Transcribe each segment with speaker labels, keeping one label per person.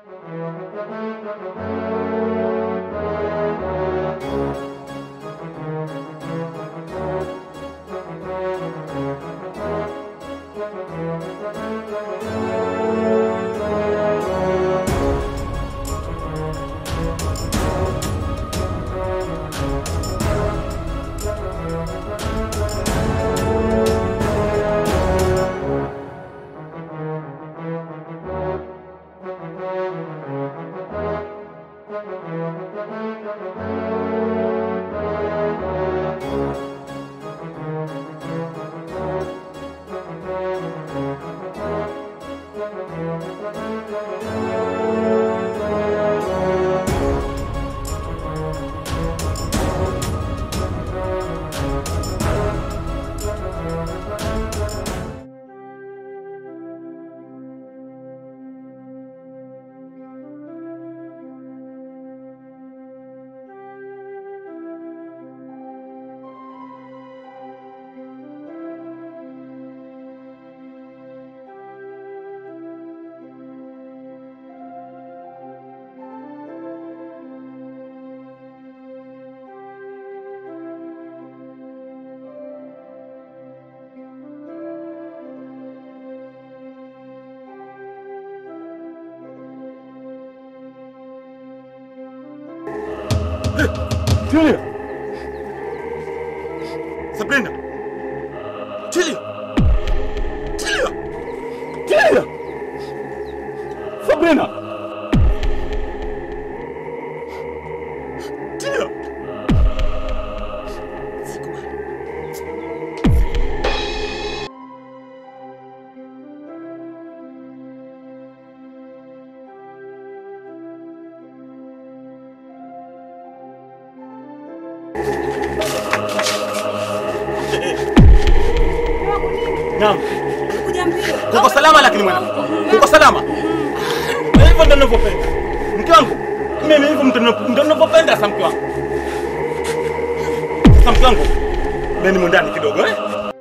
Speaker 1: Tulia. Sabrina. Tulia. Tulia. Tulia. Sabrina. Tulia. Naam. Kuko salama lakini mwana. Kuko salama. Hivyo ndio ninavyopenda. Mke wangu. Mimi hivyo ndio ndio ninavyopenda sasa mke wangu. Sasa mke wangu. Nani mwandani kidogo eh?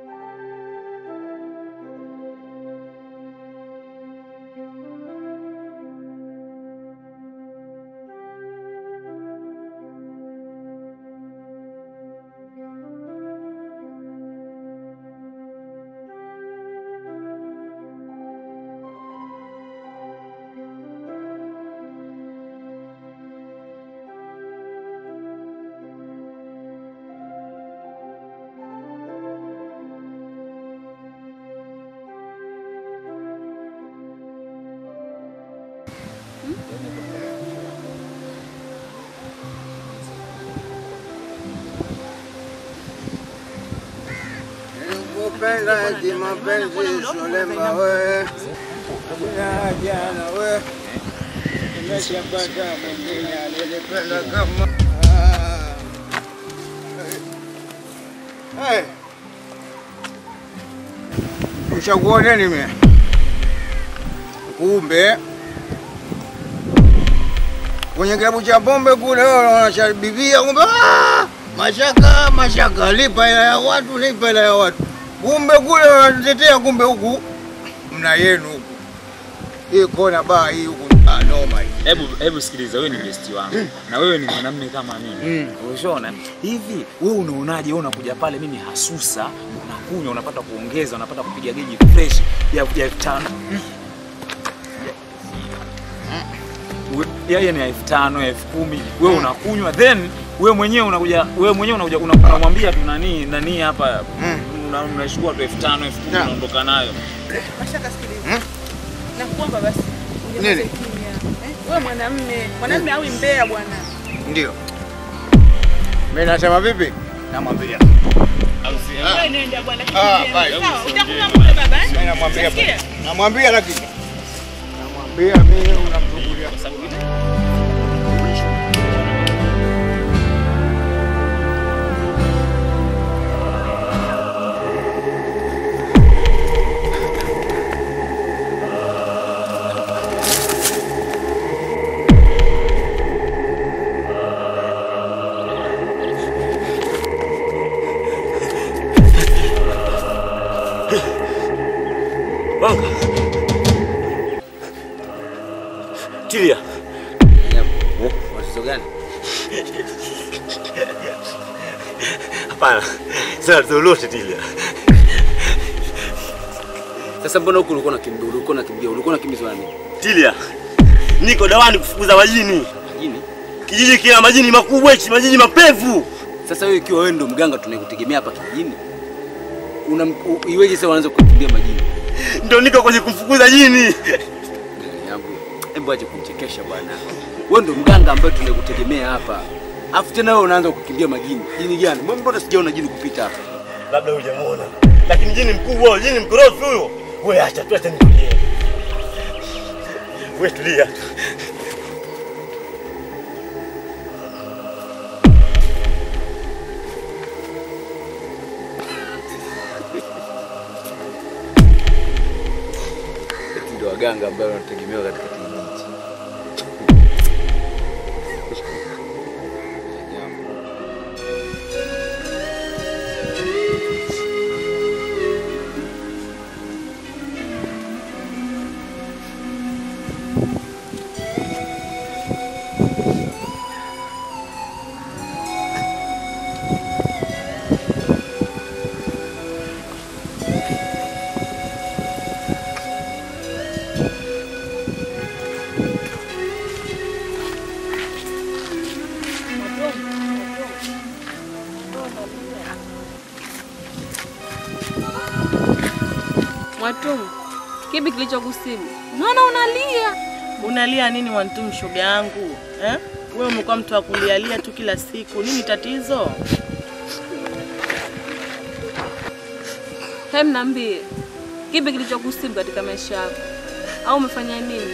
Speaker 2: Kupenda kimapenzi Sulemba we jana we nimeshapata mwingine alinipenda kama Hey. Ushakuoneni mimi kumbe kwenye kilabu cha pombe kule wanashabibia kumbe ah! mashaka mashaka, lipa hela ya watu, lipa hela ya watu. Kumbe kule wanatutetea, kumbe huku mna yenu huku. Hii kona baa hii huku ah, noma hii.
Speaker 3: Hebu hebu sikiliza, wewe ni besti wangu na wewe ni mwanamume kama mimi. Unaona hivi, wewe unaonaje? Wewe unakuja pale, mimi hasusa, unakunywa, unapata kuongeza, unapata kupiga geji fresh ya ya elfu tano We- yeye ni elfu tano elfu kumi wewe unakunywa, then wewe mwenyewe unakuja, wewe mwenyewe unakuja una- unamwambia tu nani nani hapa, una- unachukua tu elfu tano elfu kumi
Speaker 2: Yeah.
Speaker 3: unaondoka nayo.
Speaker 4: Mashaka sikiliza. Nakuomba basi.
Speaker 2: Nini?
Speaker 4: unyamaze kimya. Eh? Wewe mwanamume, mwanamume awi mbea bwana.
Speaker 2: Ndio mimi nasema vipi, namwambia
Speaker 4: Wewe nenda bwana.
Speaker 2: Ah,
Speaker 4: kimbia.
Speaker 2: bye.
Speaker 4: Sawa, utakunywa muda baba eh?
Speaker 2: Mimi namwambia
Speaker 4: Unasikia?
Speaker 2: namwambia, lakini namwambia mimi unamchukulia
Speaker 1: Tulia. Tilia.
Speaker 2: Watoto gani?
Speaker 1: Hapana. Sasa lolote Tilia.
Speaker 2: Sasa mbona huku ulikuwa unakimbia, ulikuwa unakimbia, ulikuwa unakimbizwa na nini?
Speaker 1: Tilia. Niko dawani kufukuza majini.
Speaker 2: Majini?
Speaker 1: Kijiji kina majini makubwa, hichi majini mapevu.
Speaker 2: Sasa wewe ikiwa wewe ndo mganga tunayekutegemea hapa kijijini, una u- iweje sasa unaanza kukimbia majini?
Speaker 1: Ndio niko kwenye kumfukuza jini.
Speaker 2: Gari yangu. Hebu ache kumchekesha bwana. Wewe ndo mganga ambaye tunayekutegemea hapa. Afu tena wewe unaanza kukimbia majini. Jini gani? Mbona mbona sijaona jini kupita hapa?
Speaker 1: Labda hujamuona. Lakini jini mkubwa, jini mkorofi huyo. Wewe acha tu acha nitulie. Wewe tulia.
Speaker 2: Eti ndio waganga ambao wanategemewa katika kijiji hichi.
Speaker 5: Mwatumu, kipi kilichokusibu? Naona unalia.
Speaker 4: Unalia nini Wantumu, shoga yangu eh? Wewe umekuwa mtu wa kulialia tu kila siku, nini tatizo?
Speaker 5: Hem, niambie, kipi kilichokusibu katika maisha yako, au umefanya nini?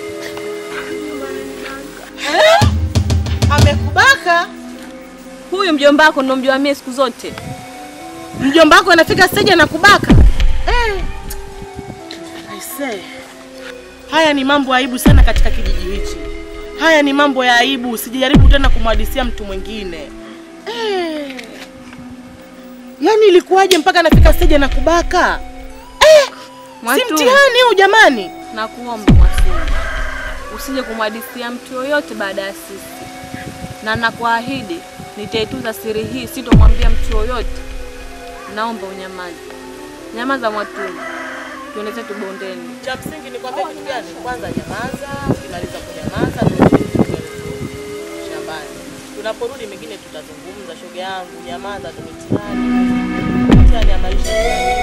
Speaker 4: Amekubaka
Speaker 5: Huyu mjomba wako ndo mjua mie siku zote.
Speaker 4: mjomba wako anafika stage na kubaka eh. Aisee, haya ni mambo ya aibu sana katika kijiji hichi. Haya ni mambo ya aibu, usijaribu tena kumhadisia mtu mwingine eh. Yaani ilikuwaje mpaka anafika stage na kubaka eh? Si
Speaker 5: Mwatumu,
Speaker 4: mtihani huu jamani.
Speaker 5: nakuomba Mwatumu, usije kumhadithia mtu yoyote baada ya sisi, na nakuahidi nitaitunza siri hii, sitomwambia mtu yoyote. Naomba unyamaze. Nyamaza Mwatumu, tuende zetu bondeni.
Speaker 4: Cha msingi ni kwambia kitu gani? Kwanza nyamaza, ukimaliza kunyamaza turudi shambani. Tunaporudi mengine tutazungumza. Shoga yangu, nyamaza tu, mitihani mitihani ya maisha.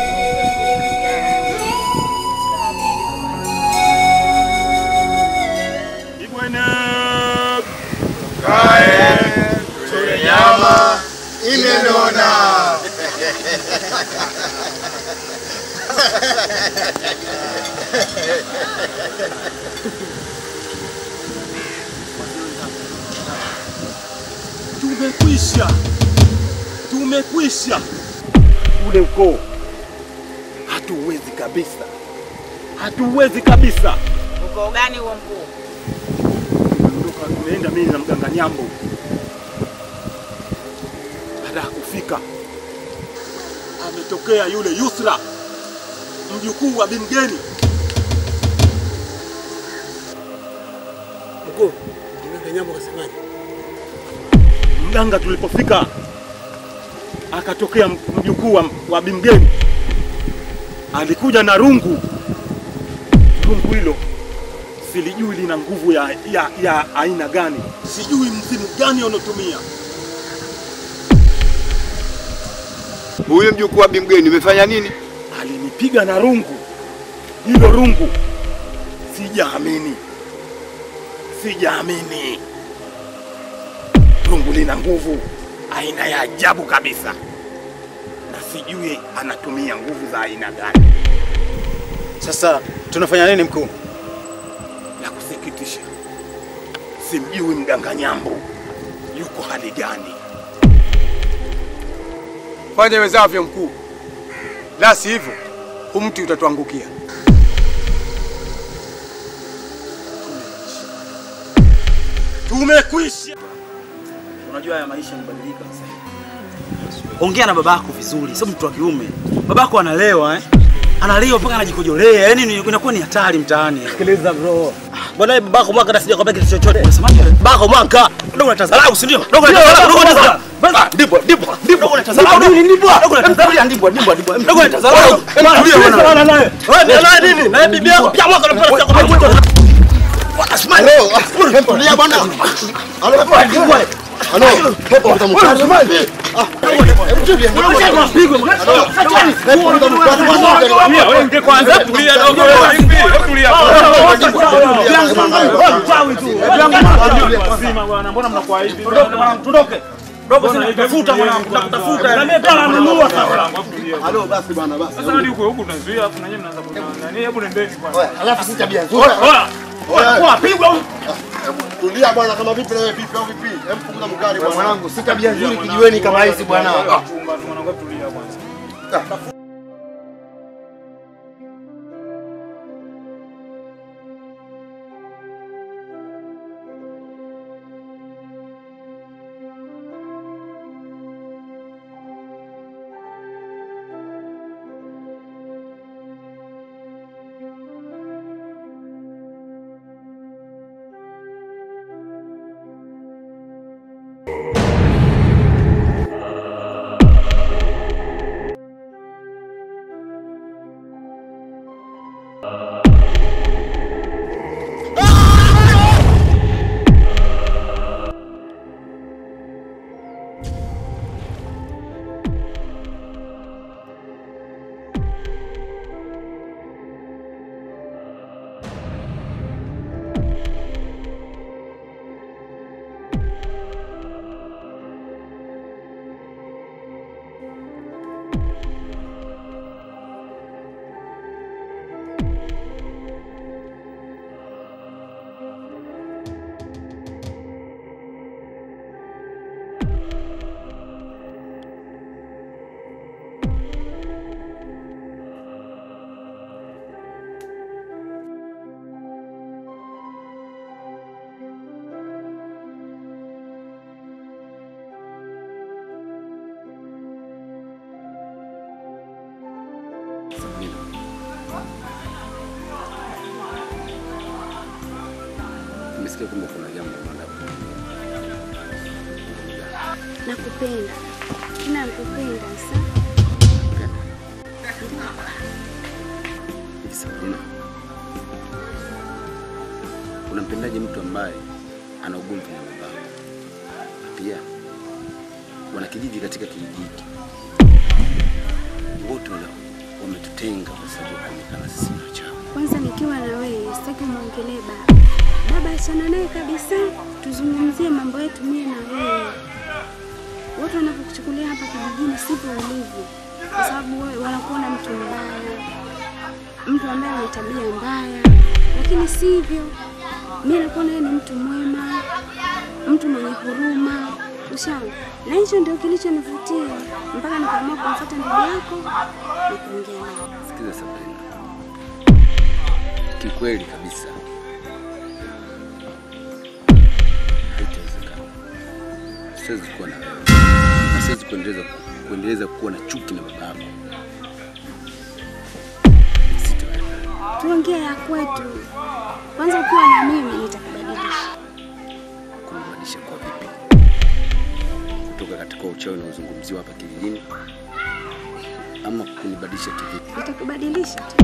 Speaker 1: Ibwana.
Speaker 2: Nyama imenona.
Speaker 1: Tumekwisha, tumekwisha. Ule ukoo hatuwezi kabisa, hatuwezi kabisa.
Speaker 4: Ukoo gani huo mkuu?
Speaker 1: Tumeondoka, tumeenda mimi na mganga Nyambo. Baada ya kufika, ametokea yule Yusra, mjukuu wa Bimgeni.
Speaker 6: Mkuu, mganga Nyambo kasemaje?
Speaker 1: Mganga tulipofika, akatokea mjukuu wa, wa Bimgeni, alikuja na rungu. Rungu hilo silijui lina nguvu ya, ya, ya aina gani, sijui mzimu gani wanaotumia.
Speaker 2: Huyo mjukuu wa Bimgeni umefanya nini?
Speaker 1: Alinipiga na rungu hilo, rungu sijaamini, sijaamini. Rungu lina nguvu aina ya ajabu kabisa, na sijui anatumia nguvu za aina gani.
Speaker 6: Sasa tunafanya nini mkuu?
Speaker 1: La kusikitisha, simjui mganga Nyambo yuko hali gani.
Speaker 6: Fanya wezavyo mkuu, la si hivyo huu mti utatuangukia.
Speaker 1: Tumekwisha.
Speaker 7: Unajua haya maisha yamebadilika sasa. Ongea na babako vizuri, sio mtu wa kiume. Babako analewa eh? Analewa mpaka anajikojolea, yaani ni- inakuwa ni hatari mtaani.
Speaker 6: Sikiliza bro,
Speaker 7: Bwana babako mwaka na sijakwambia kitu chochote.
Speaker 3: Unasemaje?
Speaker 7: Babako mwaka. Dogo unatazarau, si ndio? Dogo unatazarau, dogo unatazarau. Ah, Ndipo, ndipo, ndipo. Dogo unatazarau. Nini ndipo? Dogo unatazarau. Ndipo, ndipo, ndipo. Dogo unatazarau. Tulia bwana. Wewe ni nani nini? Na bibi yako pia mwaka unapata sijakwambia.
Speaker 2: Tulia bwana. Halo, halo. Pepo mtamkari.
Speaker 3: Wewe ndio kwanza tulia dogo. Tulia. Wazima bwana, mbona mnakuwa hivi?
Speaker 7: Tuondoke. Dogo sina kutafuta mwanangu, nakutafuta. Na mimi pia nanunua sasa.
Speaker 2: Halo, basi bwana, basi.
Speaker 3: Sasa hadi huko huko tunazuia afu na nyinyi mnaanza kutana. Hebu nendeni kwanza.
Speaker 2: Oya, Alafu si tabia nzuri.
Speaker 3: Oya.
Speaker 2: Oya,
Speaker 7: Pigwa huyu.
Speaker 2: Tulia bwana, kama vipi na wewe vipi au vipi? Hebu punguza mkali bwana. Mwanangu, si tabia nzuri kijiweni kama hizi bwana.
Speaker 3: Chumba mwanangu tulia kwanza.
Speaker 8: Nimesikia kwamba kuna jambo unataka
Speaker 9: Nakupenda. Tena nakupenda sana.
Speaker 8: hivi Sabrina, unampendaje mtu ambaye ana ugomvi na babako? Na pia wanakijiji katika kijiji hiki wote wana- wametutenga kwa sababu ya kuonekana sisi ni wachawi.
Speaker 9: Kwanza nikiwa na wewe sitaki muongelee baba. Baba achana naye kabisa. Tuzungumzie mambo yetu mimi na wewe. Watu wanapokuchukulia hapa kijijini sivyo ulivyo. Kwa sababu wewe wanakuona mtu mbaya. Mtu ambaye ana tabia mbaya. Lakini sivyo. Mimi nakuona yeye ni mtu mwema. Mtu mwenye huruma. Ushauri. Na hicho ndio kilichonivutia mpaka nikaamua kumfuata ndugu yako na kuongea naye.
Speaker 8: Sikiza Sabrina, kikweli kabisa haitawezekana. Siwezi kuwa na wewe na siwezi kuendeleza kuendeleza kuwa na chuki na baba yako. Sitaweza.
Speaker 9: tuongee ya kwetu. Kwanza ukiwa na mimi nitakubadilisha.
Speaker 8: kunibadilisha kwa vipi? Kutoka katika uchawi unaozungumziwa hapa kijijini ama kunibadilisha kivipi?
Speaker 9: Nitakubadilisha tu.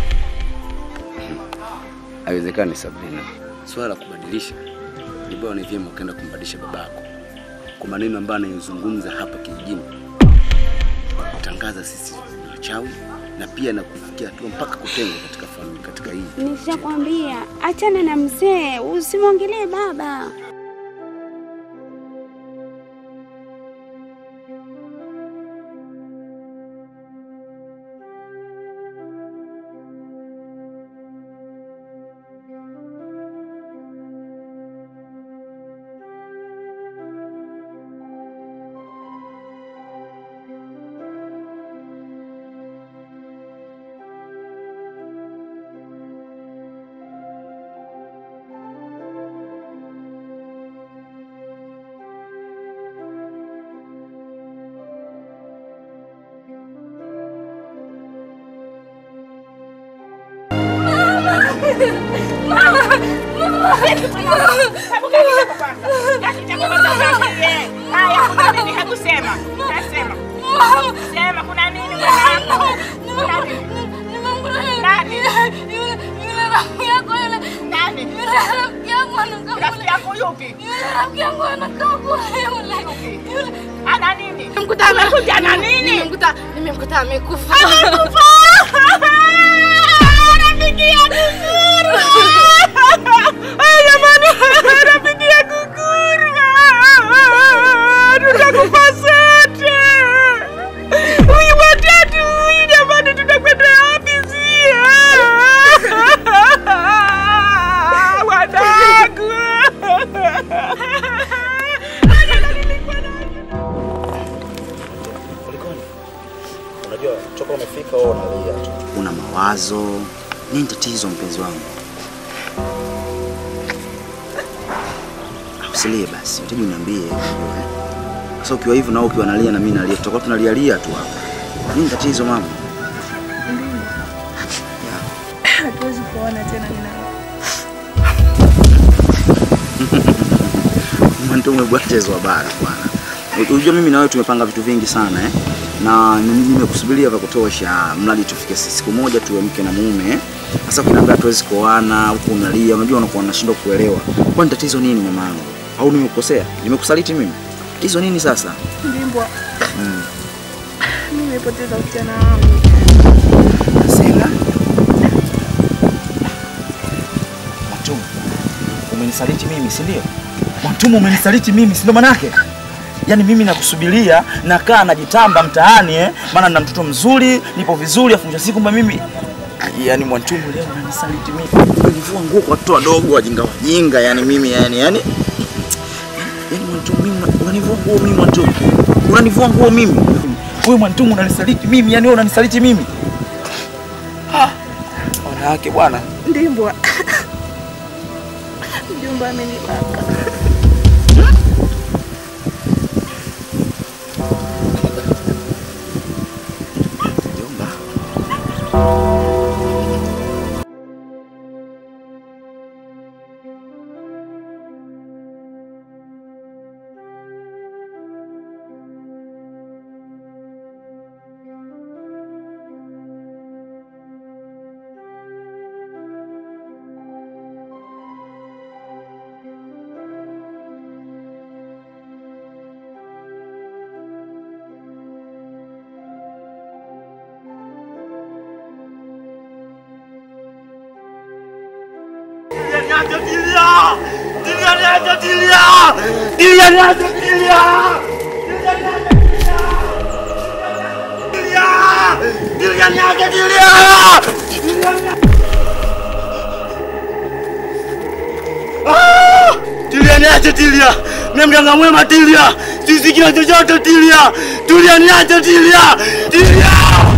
Speaker 8: Haiwezekani Sabrina. Swala la kubadilisha ni bora ni vyema ukaenda kumbadilisha babako kwa maneno ambayo anayozungumza hapa kijijini, kutangaza sisi ni wachawi na pia na kufikia hatua mpaka kutengwa katika familia katika hii.
Speaker 9: Nishakwambia achana na mzee, usimwongelee baba.
Speaker 10: Mama! Nimemkuta amekufa.
Speaker 11: Rafiki yangu Guguru. Jamani, rafiki yangu Guguru. Tutakufa sote. Huyu watatu huyu jamani tutakwenda wapi sisi? Wanangu.
Speaker 12: Unajua toka umefika wewe unalia tu.
Speaker 13: Una mawazo nini? Tatizo mpenzi wangu, usilie basi, utaji uniambie. unajua, eh. Sasa ukiwa hivyo na wewe ukiwa nalia na mimi nalia, tutakuwa tunalialia tu hapa. Nini tatizo mama?
Speaker 14: Hatuwezi kuona tena mimi na
Speaker 13: Mwanto umebwatezwa bara bwana. Unajua mimi na wewe tumepanga vitu vingi sana eh? Na mimi nimekusubiria vya kutosha, mradi tufike siku moja tuwe mke na mume. eh? Sasa ukiniambia tuwezi kuoana huku unalia, unajua unakuwa unashindwa kuelewa. Kwani tatizo nini mamangu? Au nimekukosea? Nimekusaliti mimi? Hizo nini sasa?
Speaker 14: Ndimbwa,
Speaker 13: Mm.
Speaker 14: mimi nimepoteza ujana wangu.
Speaker 13: Sema. Mwantumu, umenisaliti mimi, si ndio? Mwantumu, umenisaliti mimi, si ndio manake? Yaani mimi nakusubiria, nakaa najitamba mtaani eh, maana nina mtoto mzuri, nipo vizuri, afu mwisho wa siku kwamba mimi yaani Mwantumu leo unanisaliti mimi. Univua nguo kwa watoto wadogo wajinga wajinga, yani mimi yani yani yaani Mwantumu mimi unanivua nguo mimi Mwantumu. Unanivua nguo mimi. Wewe Mwantumu unanisaliti mimi, yani wewe unanisaliti mimi. Ah, wanawake bwana.
Speaker 14: Ndimbwa, mjomba amenibaka.
Speaker 7: Niache Dilia! Dilia niache Dilia! Dilia niache Dilia! Dilia! Dilia niache Dilia! Ah! Dilia niache Dilia! Mimi mganga mwema Dilia! Sisi kila chochote Dilia! Dilia niache Dilia! Dilia!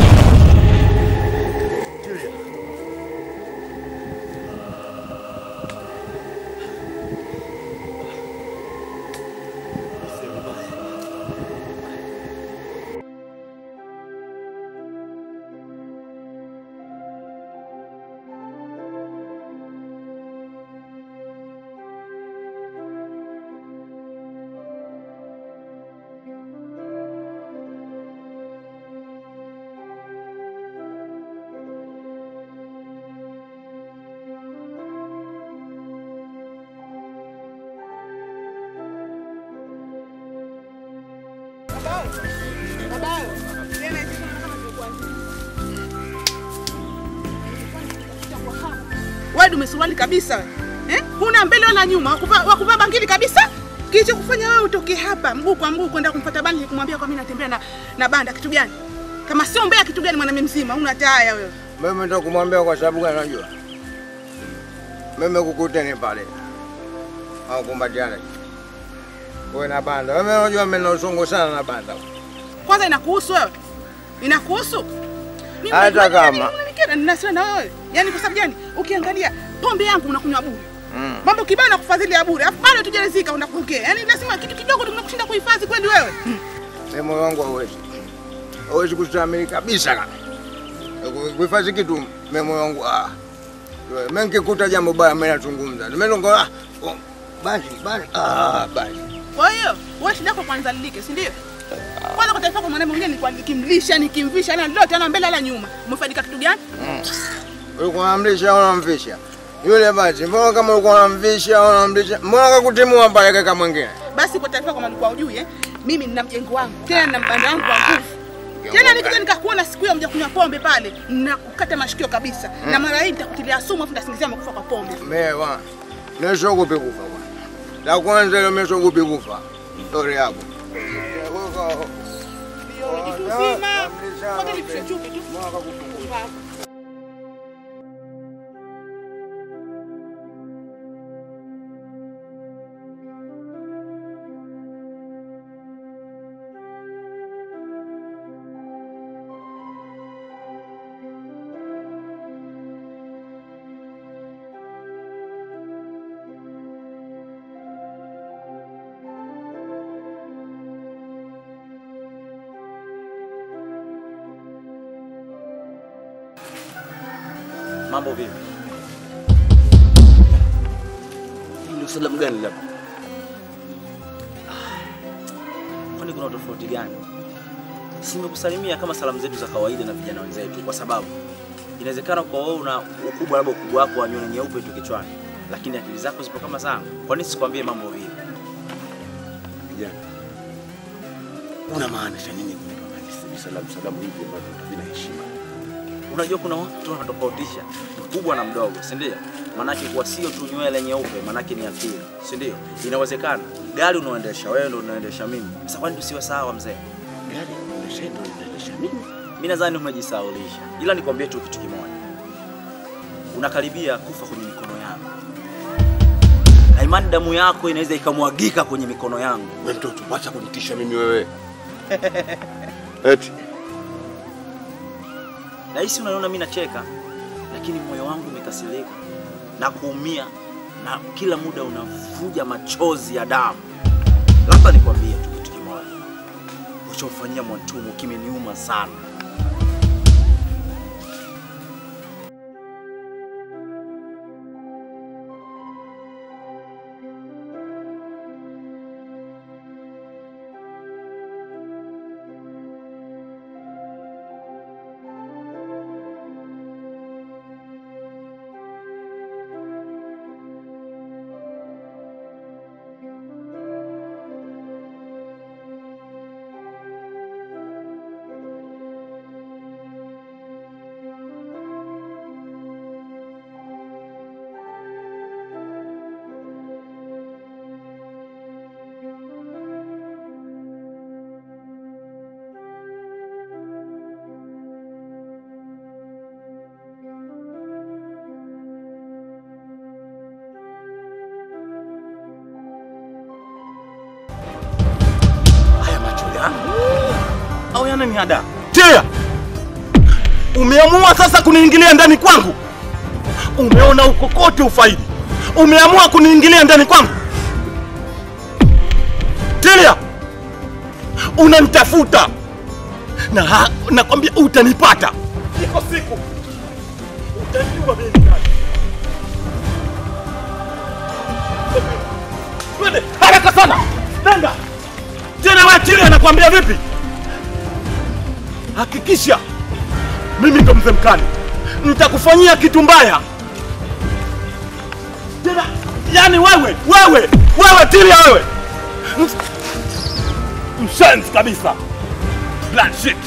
Speaker 4: Wewe dume suruali kabisa wewe. Eh? Huna mbele wala nyuma, wakuvaa wakuvaa bangili kabisa. Kilicho kufanya wewe utoke hapa mguu kwa mguu kwenda kumfuata bandi kumwambia kwa mimi natembea na, na banda kitu gani? Kama sio mbea kitu gani mwanamume mzima? Una taya wewe.
Speaker 2: Mimi ndo kumwambia kwa sababu gani unajua? Mimi kukuteni pale. Au kumbatiana. Wewe na banda. Wewe unajua mimi na usongo sana na banda.
Speaker 4: Kwanza inakuhusu wewe? Inakuhusu? Mimi
Speaker 2: Hata
Speaker 4: unajua
Speaker 2: kama.
Speaker 4: nini unanikera ninasema na wewe. Yaani kwa sababu gani? Ukiangalia pombe yangu unakunywa bure.
Speaker 2: Mm.
Speaker 4: Mambo kibao na kufadhili ya bure. Alafu bado tujarizika unakukea. Yaani lazima kitu kidogo tunakushinda kuhifadhi kweli wewe.
Speaker 2: Mimi moyo wangu hauwezi. Hauwezi kustahimili kabisa kaka. Kuhifadhi kitu mimi moyo wangu ah. Mimi nikikuta jambo baya mimi nazungumza. Nimelongola. Ah, oh, basi basi. Ah, basi.
Speaker 14: Kwa hiyo wewe shida yako kwanza lilike, si ndio? Kwanza kwa taarifa kwa mwanamume mwingine nilikuwa nikimlisha, nikimvisha, na lolote ana mbele ala nyuma. Umefaidika kitu gani?
Speaker 2: Ulikuwa unamlisha au unamvisha? Yule basi, mbona kama ulikuwa unamvisha au unamlisha? Mbona akakutimua pale kaka mwingine?
Speaker 14: Basi kwa taarifa kama ulikuwa hujui eh, mimi nina mjengo wangu, tena nina mbanda wangu wa nguvu. Tena nikija nikakuona siku hiyo mja kunywa pombe pale, nakukata mashikio kabisa. Na mara hii nitakutilia sumu afu nitasingizia umekufa kwa pombe.
Speaker 2: Mewa. Nishogopi kufa bwana. La kwanza ile umeshogopi kufa. Story yako.
Speaker 14: Jitu zima. Ngoja nikupe chupi tu.
Speaker 13: Mambo vipi? Hii ndio salamu gani labda? Kwani kuna tofauti gani? Si nimekusalimia kama salamu zetu za kawaida na vijana wenzetu, kwa sababu inawezekana kwa wewe una ukubwa labda ukubwa wako wa nywele nyeupe tu kichwani, lakini akili zako zipo kama zangu. Kwa nini sikwambie mambo vipi?
Speaker 7: Kijana, unamaanisha nini kunipa hivi salamu salamu hivi ambavyo havina heshima?
Speaker 13: Unajua kuna watu wanatofautisha mkubwa na mdogo, si ndio? Manake kuwa sio tu nywele nyeupe, manake ni akili, si ndio? Inawezekana gari unaoendesha wewe ndio unaendesha mimi. Sasa kwani tusiwe sawa mzee?
Speaker 7: Gari unaendesha ndio unaendesha mimi?
Speaker 13: Mimi nadhani umejisaulisha, ila nikwambie tu kitu kimoja, unakaribia kufa kwenye mikono yangu, na imani damu yako inaweza ikamwagika kwenye mikono yangu.
Speaker 7: We mtoto, wacha kunitisha mimi wewe. Eti
Speaker 13: Nahisi unaniona mimi nacheka, lakini moyo wangu umekasirika na kuumia, na kila muda unavuja machozi ya damu. Labda nikwambie tu kitu kimoja, ulichomfanyia Mwantumu kimeniuma sana.
Speaker 1: Haya macho yangu au yana ni ada? Tia, umeamua sasa kuniingilia ndani kwangu. Umeona uko kote ufaidi, umeamua kuniingilia ndani kwangu. Tilia, unanitafuta na ha- nakwambia utanipata. Iko siku utajua mimi ni nani. Twende haraka sana, nenda tena. Wewe Tilia, nakwambia vipi? Hakikisha mimi ndo mzee mkali, nitakufanyia kitu mbaya tena. Yani wewe wewe wewe Tilia, wewe Ms- mshenzi kabisa, Black shit.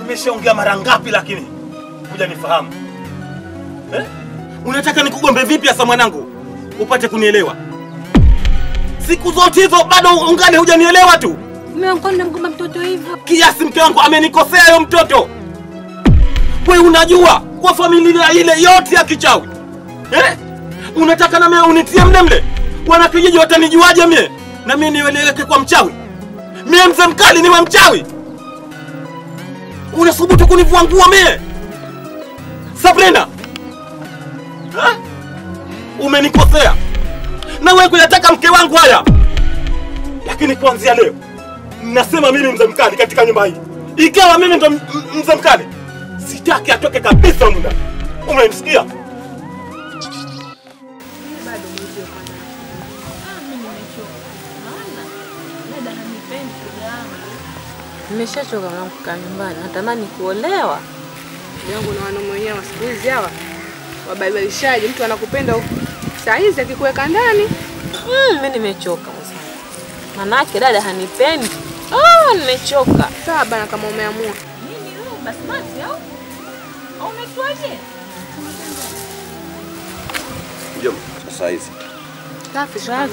Speaker 1: Nimeshaongea mara ngapi lakini kuja nifahamu eh? Unataka nikugombe vipi hasa mwanangu upate kunielewa? Siku zote hizo bado ungali hujanielewa tu.
Speaker 5: Mume wangu namgomba mtoto hivyo.
Speaker 1: Kiasi mke wangu amenikosea huyo mtoto. We unajua kwa familia ile yote ya kichawi eh? Unataka na mimi unitie mle mle? Wana kijiji watanijuaje mie? Na mimi nieleweke kwa mchawi? Mie mzee mkali niwe mchawi? Unasubutu kunivua nguo mie? Sabrina, ha? umenikosea na wewe kuyataka mke wangu haya, lakini kuanzia leo nasema mimi mzee mkali katika nyumba hii. Ikawa mimi ndo m- m- mzee mkali, sitaki atoke kabisa humu ndani. Umenisikia?
Speaker 5: Bado mzee mwanangu. Ah, mimi nimechoka. Maana dada hanipendi shoga yangu. Nimeshachoka mwanangu kukaa nyumbani. Natamani kuolewa.
Speaker 14: yangu na wanaume wenyewe wa siku hizi hawa wabadilishaji. Mtu anakupenda saa hizi akikuweka ndani
Speaker 5: Mm, mimi nimechoka mzee. Manake dada hanipendi. Ah, nimechoka.
Speaker 14: sawa bana, kama umeamua
Speaker 5: Nini wewe basmati au? Au umetuaje?
Speaker 10: Mjomba, sasa hizi
Speaker 14: safi safi.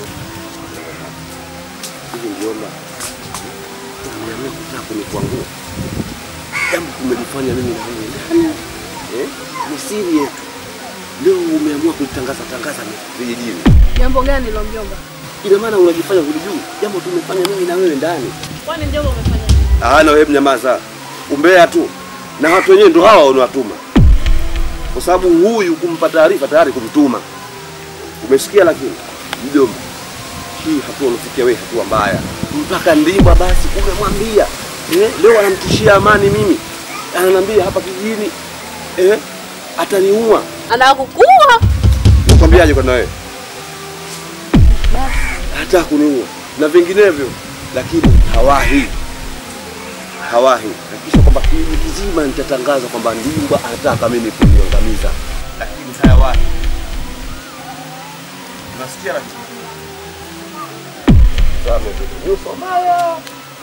Speaker 10: hivi mjomba, umeamua kutaka kunikwangua jambo kumelifanya mimi na wewe ndani eh? Ni siri yetu. Leo umeamua kulitangaza tangaza vijijini,
Speaker 14: Jambo gani lo mjomba?
Speaker 10: ina maana unajifanya hulijui jambo tumefanya mimi na wewe ndani.
Speaker 5: Kwani mjomba umefanya
Speaker 10: Ah, na wewe mnyamaza, umbea tu, na watu wenyewe ndo hawa wanawatuma, kwa sababu huyu kumpa taarifa tayari kumtuma. Umesikia? Lakini mjomba, hii hatua unafikia wewe hatua mbaya, mpaka ndimba basi umemwambia eh, leo anamtishia amani mimi, ananiambia hapa kijijini eh, ataniua.
Speaker 5: Anakukua.
Speaker 10: Nakwambiaje kwa na wewe hata kuniua na vinginevyo, lakini hawahi hawahi hakikisha kwamba kijiji kizima nitatangaza kwamba Ndimba anataka mimi kuniangamiza, lakini hayawahi. Unasikia lakini Sawa, mimi nyuso mbaya.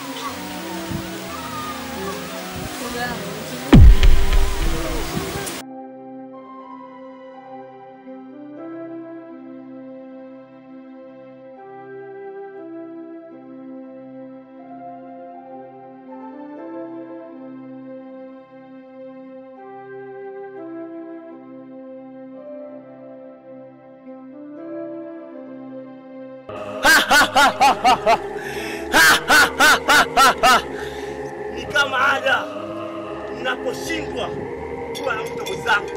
Speaker 1: Ni kama ada mnaposhindwa kuwa na mtu mwenzangu.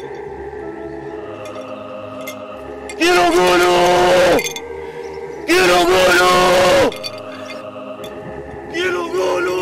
Speaker 1: Kiruguru! Kiruguru! Kiruguru!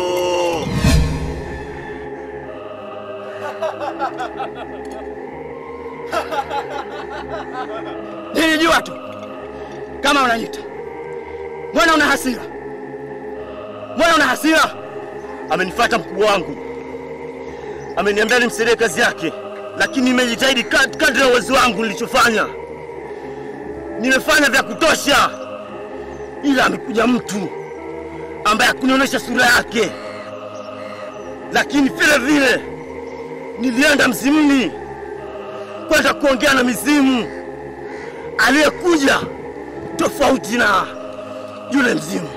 Speaker 7: Nilijua tu kama unanyita. Mbona una hasira? Mbona una hasira? Amenifuata mkubwa wangu, ameniambia nimsaidie kazi yake, lakini nimejitahidi kad- kadri ya uwezo wangu nilichofanya. Nimefanya vya kutosha, ila amekuja mtu ambaye hakunionyesha sura yake, lakini vile vile nilienda mzimuni kwenda kuongea na mizimu aliyekuja tofauti na yule mzimu.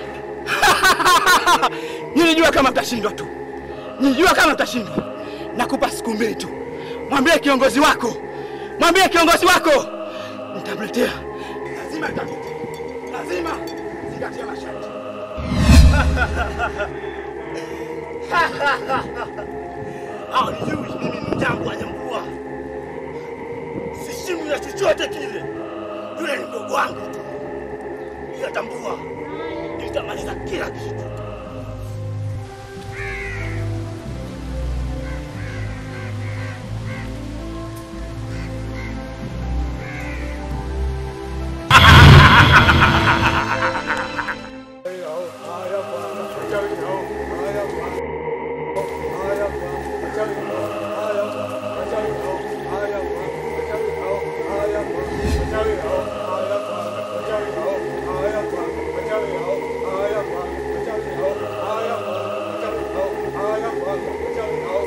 Speaker 7: Nilijua kama mtashindwa tu, nilijua kama mtashindwa. Nakupa siku mbili tu, mwambie kiongozi wako, mwambie kiongozi wako nitamletea, lazima nitamletea, lazima zingatia masharti.
Speaker 1: Hawajui mimi ni mjangu wa Nyambua, sishimu ya chochote kile. Yule ni mdogo wangu tu, ila tambua nitamaliza kila kitu.
Speaker 6: Haya,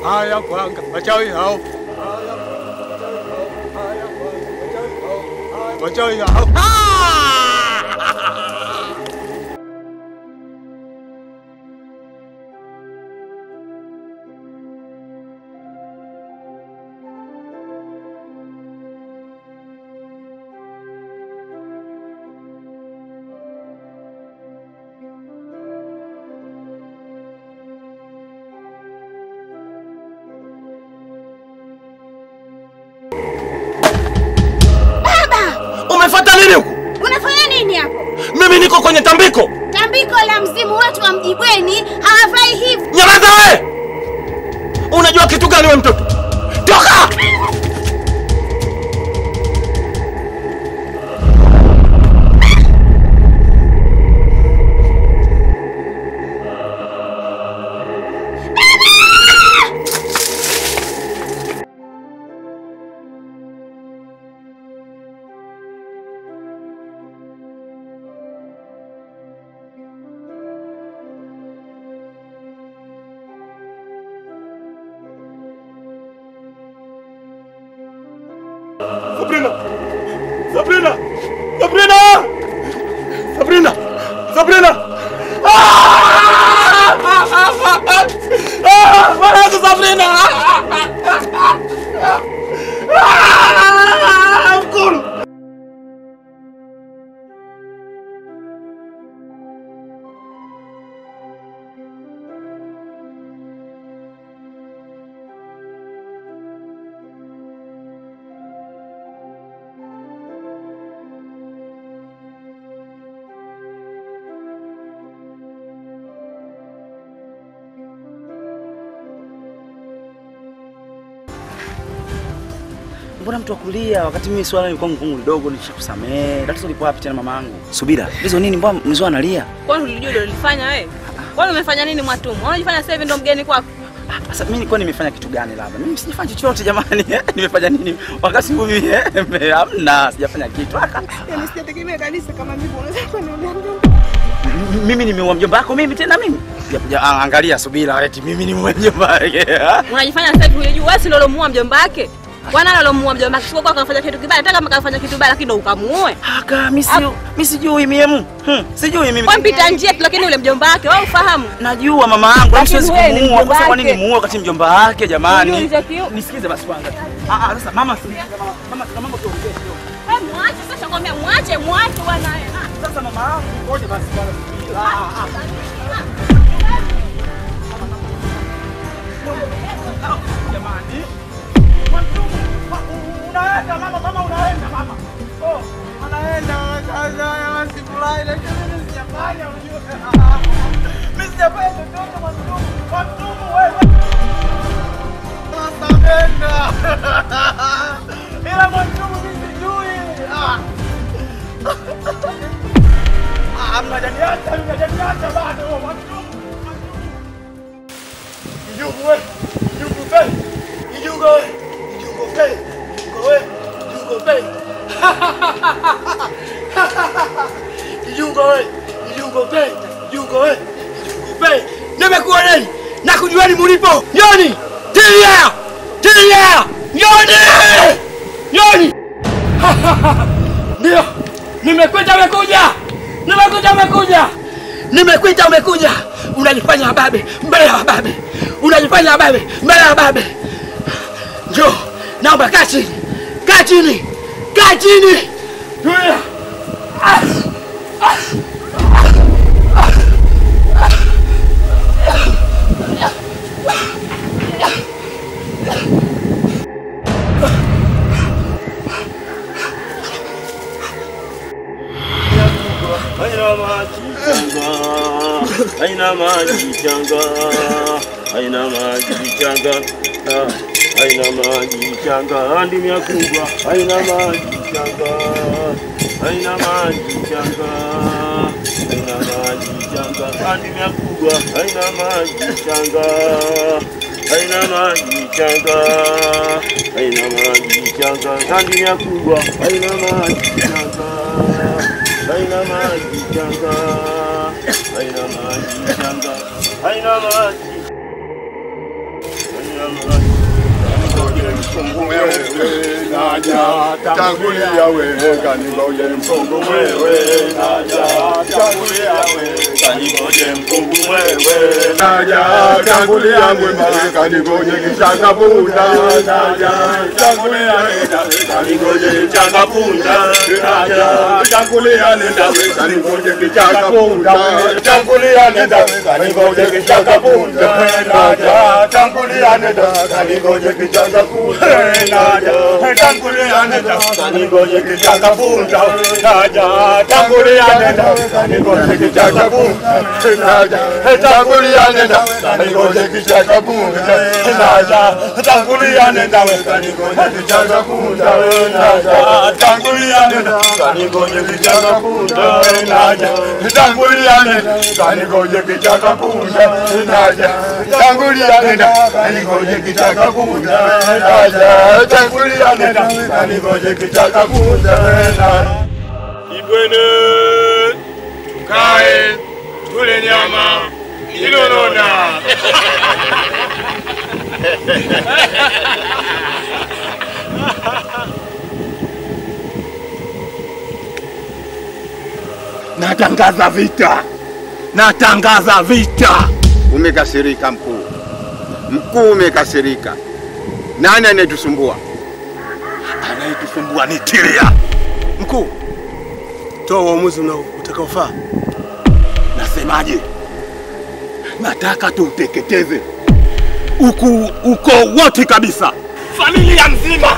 Speaker 6: haya kwanga wachawi hao wachawi hao
Speaker 1: Umefuata nini huku?
Speaker 9: Unafanya nini hapo?
Speaker 1: Mimi niko kwenye tambiko.
Speaker 9: Tambiko la mzimu wetu wa Mjibweni hawafai hivi.
Speaker 1: Nyamaza wewe! Unajua kitu gani wewe mtoto? Toka! Sabrina! Sabrina! Sabrina! Sabrina! Sabrina! Ah! Ah! Mwanangu Sabrina! Ah! Mkulu!
Speaker 13: Mbona mtu akulia wakati mimi swala lilikuwa ngumu kidogo, nishakusamehe. Tatizo lipo wapi tena mamangu? Subira. Hizo nini mbona mzee analia?
Speaker 5: Kwani ulijua ndio ulifanya wewe? Kwani umefanya nini Mwatumu? Unajifanya sasa hivi ndo mgeni kwako?
Speaker 13: Sasa mimi nilikuwa nimefanya kitu gani labda? Mimi sijafanya chochote jamani. nimefanya nini? Wakati huu mimi eh, hamna, sijafanya kitu. Aka.
Speaker 14: Yaani sijategemea kabisa kama mimi unaweza kuniambia
Speaker 13: M- Mimi nimeua mjomba wako mimi tena mimi? Ya, ya, angalia subira eti mimi nimeua mjomba wake.
Speaker 5: Unajifanya sasa hivi unajua wewe si ndio ulomuua mjomba wake? Bwana alomuua mjomba wake sio kwa kafanya kitu kibaya, hata kama kafanya kitu kibaya lakini ndo ukamuue.
Speaker 13: Aka mimi si mimi sijui mimi. Hmm, sijui mimi.
Speaker 5: Kwa mpita njia tu lakini ule mjomba wake wewe ufahamu.
Speaker 13: Najua mama yangu, mimi
Speaker 5: Lakini
Speaker 13: siwezi
Speaker 5: wewe ni
Speaker 13: kumuua.
Speaker 5: mjomba
Speaker 13: Sasa kwa nini
Speaker 5: wake.
Speaker 13: muue wakati mjomba wake jamani?
Speaker 5: Uniulize kiu.
Speaker 13: Nisikize basi kwanza. Ah ah, sasa mama sikiliza mama. Mama kuna mambo tuongee kidogo.
Speaker 5: Wewe mwache sasa kwambia mwache mwache bwana.
Speaker 13: Sasa mama yangu ngoja basi kwanza. Ah ah. Jamani. Unaenda mama, mama unaenda mama. Oh, anaenda sasa sifurahi lakini mimi sijafanya unajua. Mimi sijafanya chochote mwandumu. Mwandumu wewe. Sasa nenda. Ila mwandumu mimi sijui. Ah. Ah, mnajaniacha, mnajaniacha bado mwandumu. Kijungu we, kijungu pe, kijungu we, kijungu pe, kijungu we, kijungu pe. Kijungu we, kijungu pe, kijungu we, kijungu pe. Nimekuwa nani? Na kujuani mulipo. Nyoni! Tilia! Tilia! Nyoni! Nyoni! Ndio. Nimekuita umekuja. Nimekuita umekuja. Nimekuita umekuja. Unajifanya wababe mbele ya wababe. Unajifanya wababe mbele ya wababe. Njoo, naomba kaa chini. Kaa chini. Kaa chini. Tulia. Ah. Ah.
Speaker 15: haina maji changa, haina maji changa, haina maji changa, ah, haina maji changa, ndimi ya kubwa, haina maji changa, haina maji changa, haina maji changa, ndimi ya kubwa, haina maji changa, haina maji changa, haina maji changa, ndimi ya kubwa, haina maji changa haina maji changa, haina maji changa, haina maji, haina
Speaker 16: mkungu wewe naja tangulia wewe kaningoje mkungu wewe naja tangulia wewe kaningoje mkungu wewe naja tangulia wewe kaningoje kichaka punda naja tangulia wewe kaningoje kichaka punda naja tangulia nenda wewe kaningoje kichaka punda tangulia nenda wewe kaningoje kichaka punda naja tangulia nenda kaningoje kichaka punda naja tangulia nenda kaningoje kichaka punda naja tangulia nenda kaningoje kichaka punda naja tangulia nenda kaningoje kichaka punda naja tangulia nenda kaningoje kichaka punda naja tangulia nenda kaningoje kichaka punda naja tangulia nenda kaningoje kichaka punda naja tangulia nenda kaningoje kichaka punda naja tangulia nenda kaningoje kichaka punda naja
Speaker 6: Ibwene, tukae tule nyama ilonona.
Speaker 16: Natangaza vita, natangaza vita.
Speaker 2: Umekasirika mkuu, mkuu umekasirika. Nani anayetusumbua?
Speaker 16: Anayetusumbua ni Tilia.
Speaker 6: Mkuu, toa uamuzi unao- utakaofaa.
Speaker 16: Nasemaje? Nataka tuuteketeze uku ukoo wote kabisa, familia nzima.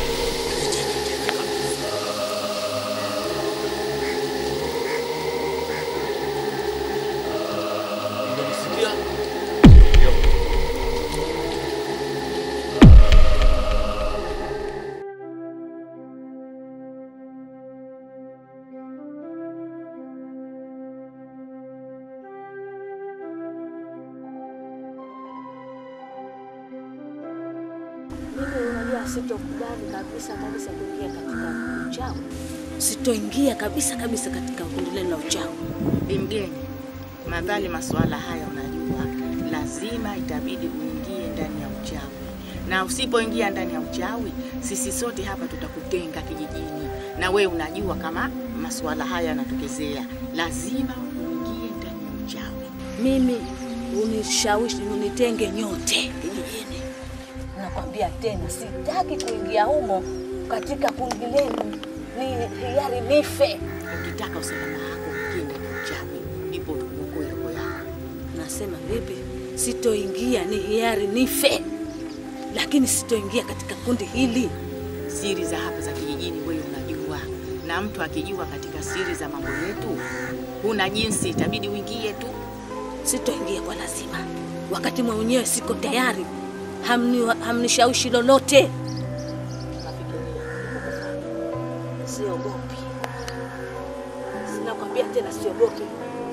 Speaker 17: Mimi unajua sitokubali kabisa kabisa kuingia katika uchawi. Sitoingia kabisa kabisa katika kundi lenu la uchawi.
Speaker 14: Bi mgeni, madhali masuala haya unajua, lazima itabidi uingie ndani ya uchawi, na usipoingia ndani ya uchawi, sisi sote hapa tutakutenga kijijini, na we unajua kama masuala haya yanatokezea, lazima uingie ndani ya uchawi.
Speaker 17: Mimi unishawishi unitenge nyote kijijini. Nakwambia tena, sitaki kuingia humo katika kundi lenu, ni hiari nife.
Speaker 14: Ukitaka usalama wako uingie ndani ya uchawi, ndipo uokoe roho yako.
Speaker 17: Nasema vipi? Sitoingia, ni hiari nife, lakini sitoingia katika kundi hili.
Speaker 14: Siri za hapa za kijijini wewe unajua, na mtu akijua katika siri za mambo yetu, huna jinsi, itabidi uingie tu.
Speaker 17: Sitoingia kwa lazima, wakati mwenyewe siko tayari. Hamni, hamnishawishi lolote. Siogopi, sinakwambia tena, siogopi.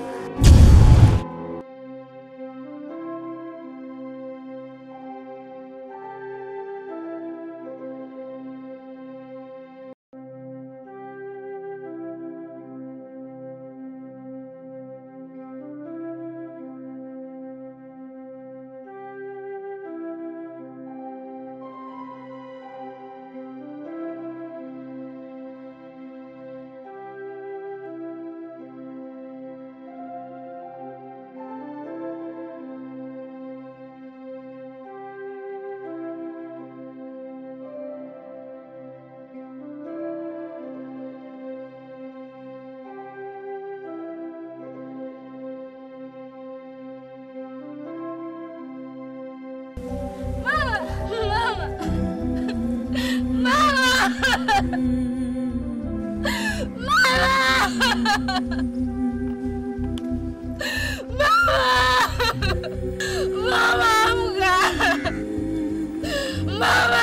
Speaker 11: Mama, amka! Mama!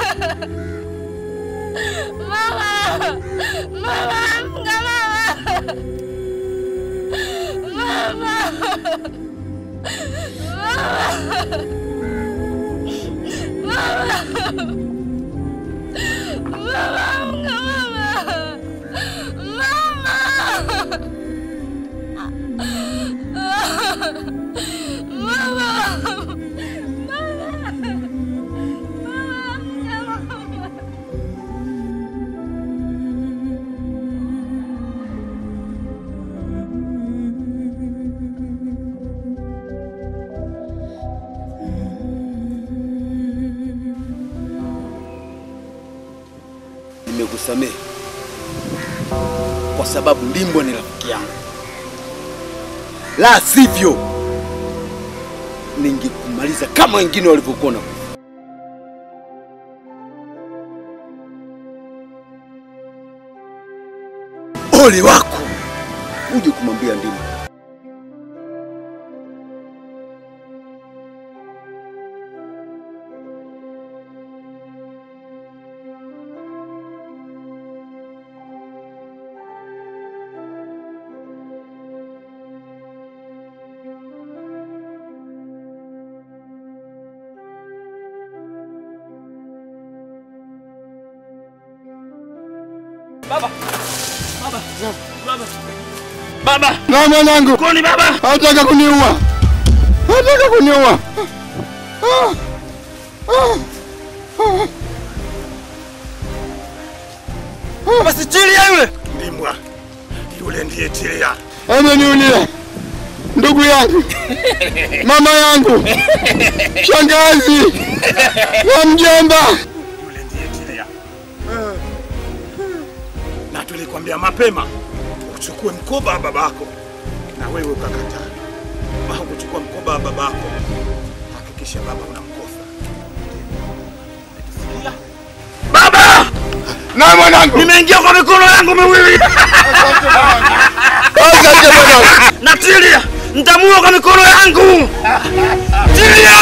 Speaker 11: Mama! Mama, amka mama! Mama! Mama! Mama, amka mama! Mama! Mama! Mama!
Speaker 8: nimekusamehe kwa sababu Ndimbwa ni rafiki yangu, la sivyo ningekumaliza kama wengine walivyokuwa na ole wako uje kumwambia Ndimbwa.
Speaker 7: Baba. Baba. Baba. Baba.
Speaker 2: Na mwanangu.
Speaker 7: Koni baba.
Speaker 2: Hataka kuniua. Hataka kuniua. Ah. Ah. Ah.
Speaker 7: Basi Tilia yule. Ndimbwa. Yule ndiye Tilia.
Speaker 2: Ameniulia. Ndugu yangu. Mama yangu. Shangazi. Na mjomba.
Speaker 7: Yule ndiye Tilia. Na tulikwambia mapema uchukue mkoba wa babako na wewe ukakataa. Au kuchukua mkoba wa babako. Hakikisha baba unamkosa. Baba!
Speaker 2: Na mwanangu.
Speaker 7: Nimeingia kwa mikono yangu miwili.
Speaker 2: Asante mwanangu.
Speaker 7: Na Tilia, nitamua kwa mikono yangu. Tilia!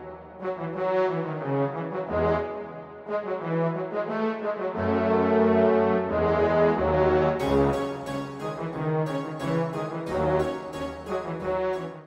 Speaker 11: Thank you.